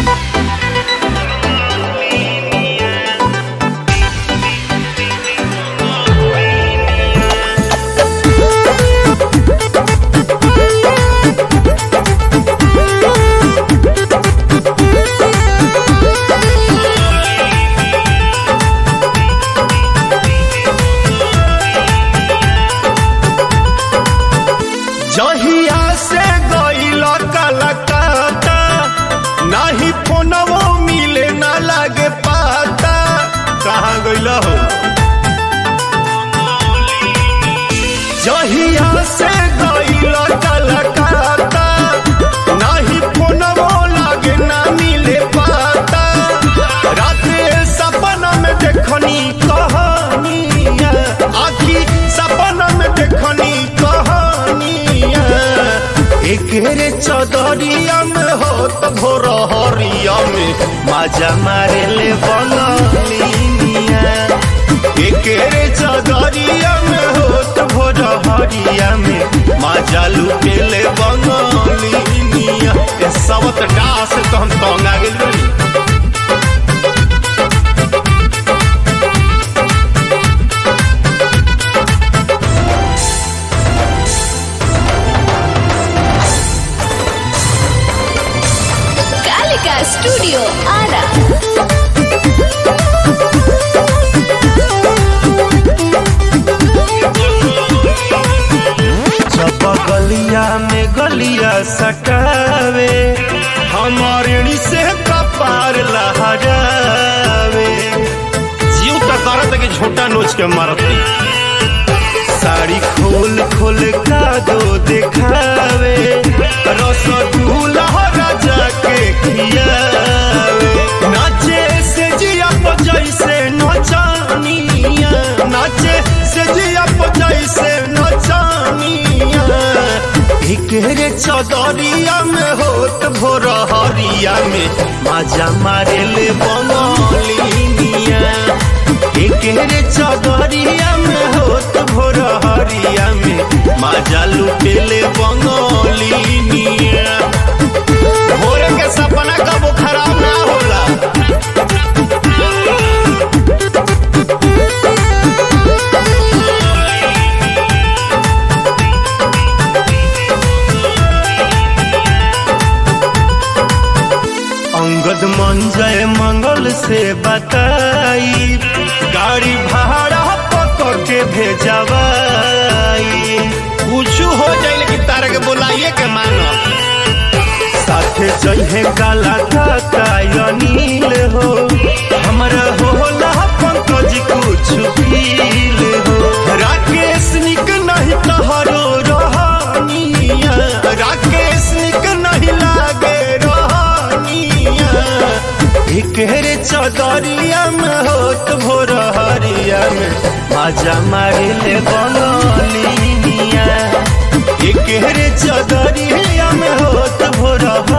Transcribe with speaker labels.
Speaker 1: जहिया से गईल कलकत्ता नाही फोनवो मिले ना लागे पाता कहाँ गईल हो जहिया से गईल कलकत्ता नाही फोनवो लागे ना मिले पाता रात सपना में देखनी कहानिया आखी सपना में देखनी कहानिया एक रे चौधरिया में हो तो भोर हरिया में माजा मारे ले बनलिनिया एक रे चौधरिया में हो तो भोर हरिया में माजा लुटे ले बनलिनिया ए सबत डास तो हम तंग आ गेल बानी
Speaker 2: कालिका स्टूडियो आरा
Speaker 1: जब गलिया में गलिया सटावे हमारे से कपार लहरावे जीव तो करत कि झोटा नोच के मारती साड़ी खोल खोल का दो दिखावे रसगुल्ला राजा के खियावे नाचे से जिया पर जैसे नचानिया नाचे से जिया पर जैसे नचानिया एक रे चौदरिया में होत भोर हरिया में माजा मारे ले बनलिनिया एक रे चौदरिया में होत भोर हरिया में माजा लुटेले बंगलिनिया भोर के सपना कबो खराब ना होला अंगद मंजय मंगल से बताई गाड़ी भाड़ा पकड़ के भेजवाई कुछ हो जाए लेकिन तारा के बुलाइए के मानो साथे जहे काला काका अनिल हो हमरा होला पंकज कुछ फील हो राकेश निक नहीं तहरो रहनिया राकेश निक नहीं लागे रहनिया एक रे चौदरिया में होत भोर हरिया में माजा मारे ले बनलिनिया एक रे चौदरिया में होत भोर